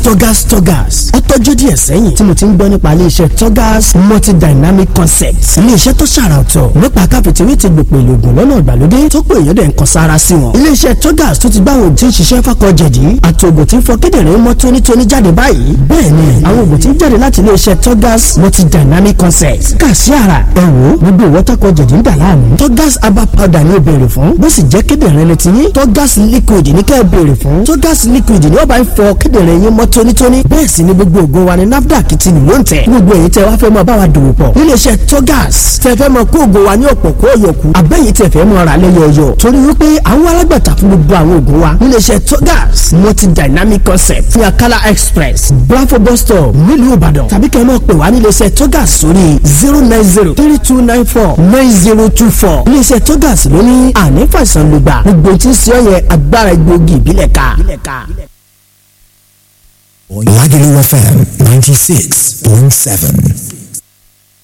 Togas Togas ó tọ́jú díẹ̀ sẹ́yìn tí mo ti ń gbọ́ nípa iléeṣẹ́ Togas multidynamic concepts iléeṣẹ́ tó ṣàrà ọ̀tọ̀ nípa káfíntìrì ti gbòpò ìlògùn lọ́nà ìgbàlódé tó pé èèyàn dẹ̀ ń kan sára sí wọn. iléeṣẹ́ Togas tó ti gbá àwọn òtí ń ṣiṣẹ́ fákọ̀jẹ̀dì àti ògùn tí ń fọ kíndìnrín mọ́ tónítóní jáde báyìí bẹ́ẹ̀ ni àwọn ògùn tí ń jáde láti iléeṣẹ́ Togas multidynamic concepts kà sí ara ẹ wò gbogbo ìwọ́tàkọ̀jẹ̀dì ń dà láàmú Togas herbal powder ni ó béèrè fún bó sì jẹ́ kíndìnrín ni tiyín Togas liquid ní kẹ́ ẹ béèrè fún Togas liquid ni ó bá ń fọ kíndìnrín yín mọ́ tónítóní bẹ́ẹ̀ sì ni gbogbo ògùn wa ni NAFDAC ti lò ń tẹ̀ gbogbo èyí tẹ́ wá fẹ́ mọ báwa dòwò pọ̀ níléeṣẹ́ Togas tẹ́ fẹ́ mọ kó ògùn wa ní ọ̀pọ̀ kó yọkù àbẹ́yìí tẹ́ fẹ́ mọ ra lẹ́yọ̀ọ̀yọ̀ torí wípé àwọn alágbàtà fún gbogbo àwọn ògùn wa níléeṣẹ́ Togas multi dynamic concept ní Akala express Bravo bus stop nílùú Ìbàdàn tàbí kẹ́ ẹ mọ̀ pé wá níléeṣẹ́ Togas sórí zero nine zero three two nine four nine zero two four níléeṣẹ́ Togas ló ní àní fàìsàn lùgbà gbogbo tí ń ṣe ọ yẹ agbára egbòogi ìbílẹ̀ ká. Lagelu FM 96.7.